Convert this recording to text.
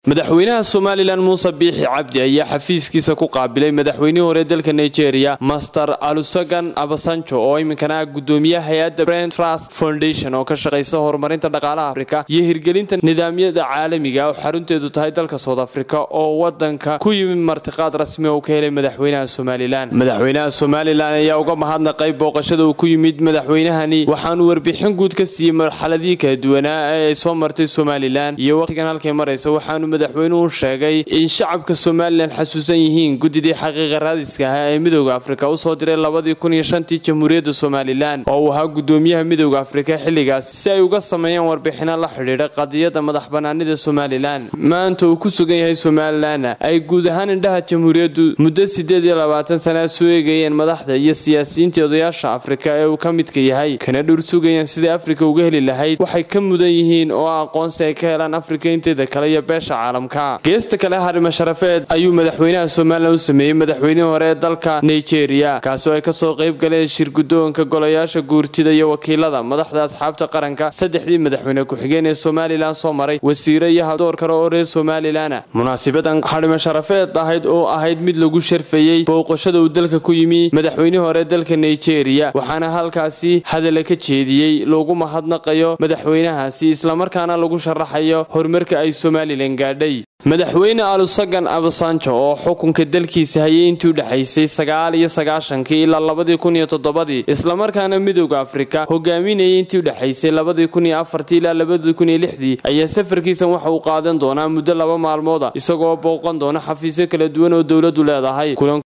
madaxweynaha somalilan muuse biixi cabdi ayaa xafiiskiisa ku qaabilay madaxweynihii hore dalka nigeria master alusagan abasanjo oo iminkana ah gudoomiyaha hay-adda brand trust foundation oo ka shaqaysa horumarinta dhaqaalaha afrika iyo hirgelinta nidaamyada caalamiga oo xarunteedu tahay dalka south africa oo wadanka ku yimid martiqaad rasmi oo ka helay madaxweynaha somalilan madaxweynaha somalilan ayaa uga mahadnaqay booqashada uu ku yimid madaxweynahani waxaanu warbixin guud ka siiyey marxaladii kala duwanaa ee ay soo martay somalilan iyo waqtigan halkay maraysa waxaanu madaxweynuhu sheegay in shacabka somalilan xasuusan yihiin guddidii xaqiiqa raadiska ahaa ee midooda afrika usoo diray labadii kun iyo shantii jamhuuriyadda somalilan oo uu ahaa gudoomiyaha midooda afrika xilligaas si ay uga sameeyaan warbixino la xidhiidha qadiyadda madax banaanida somalilan maanta uu ku sugan yahay somalilanna ay guud ahaan indhaha jamhuuriyaddu muddo sideed iyo labaatan sanaa soo eegayeen madaxda iyo siyaasiyiintii odayaasha afrika ee uu ka midka yahay kana dhur sugayaan sidai afrika uga heli lahayd waxay ka mudan yihiin oo aqoonsi ay ka helaan afrika inteeda kale iyo beesha geesta kale harimo sharafeed ayuu madaxweynaha somalilan u sameeyey madaxweynihii hore ee dalka nigeria kaasi oo ay kasoo qayb galeen shirgudoonka golayaasha guurtida iyo wakiilada madaxda asxaabta qaranka saddexdii madaxweyne ku-xigeen ee somalilan soo maray wasiire iyo hadoor kale oo reer somalilana munaasibadan harimo sharafeed ahayd oo ahayd mid lagu sharfayey booqashada uu dalka ku yimi madaxweynihii hore dalka nigeria waxaana halkaasi hadala ka jeediyey loogu mahadnaqayo madaxweynahaasi islamarkaana lagu sharaxayo horumarka ay somalilan gaadhay madaxweyne alusagan abasanjo oo xukunka dalkiisa hayay intii u dhexaysay sagaal iyo sagaashankii ilaa labadii kun iyo toddobadii islamarkaana midooda afrika hogaaminayay intii u dhexaysay labadii kun iyo afartii ilaa labadii kun iyo lixdii ayaa safarkiisan waxa uu qaadan doonaa muddo laba maalmooda isagoo booqan doona xafiisyo kala duwan oo dowladdu leedahay